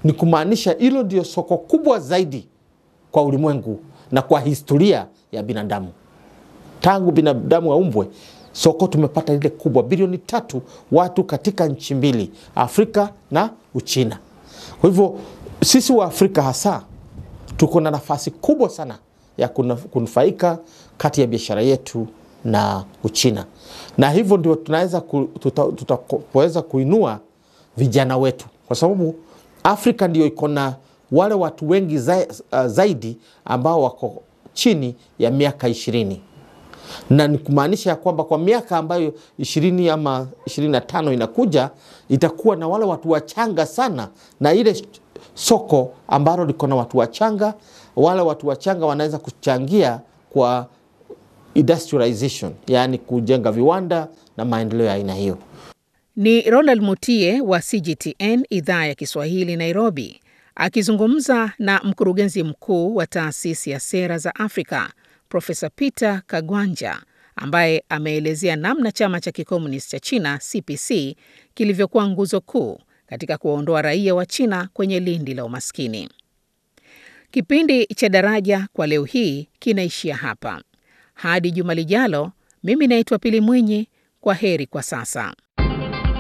ni kumaanisha hilo ndio soko kubwa zaidi kwa ulimwengu na kwa historia ya binadamu. Tangu binadamu aumbwe, soko tumepata ile kubwa, bilioni tatu watu katika nchi mbili, Afrika na Uchina. Kwa hivyo sisi wa Afrika hasa tuko na nafasi kubwa sana ya kunufaika kati ya biashara yetu na Uchina, na hivyo ndio tunaweza tutaweza kuinua vijana wetu, kwa sababu Afrika ndio iko na wale watu wengi za, uh, zaidi ambao wako chini ya miaka ishirini na ni kumaanisha ya kwamba kwa miaka ambayo ishirini ama ishirini na tano inakuja itakuwa na wale watu wachanga sana, na ile soko ambalo liko na watu wachanga, wale watu wachanga wanaweza kuchangia kwa industrialization, yaani kujenga viwanda na maendeleo ya aina hiyo. Ni Ronald Mutie wa CGTN idhaa ya Kiswahili Nairobi, akizungumza na mkurugenzi mkuu wa taasisi ya sera za Afrika Profesa Peter Kagwanja ambaye ameelezea namna chama cha kikomunisti cha China CPC kilivyokuwa nguzo kuu katika kuwaondoa raia wa China kwenye lindi la umaskini. Kipindi cha Daraja kwa leo hii kinaishia hapa. Hadi juma lijalo, mimi naitwa Pili Mwinyi. Kwa heri kwa sasa.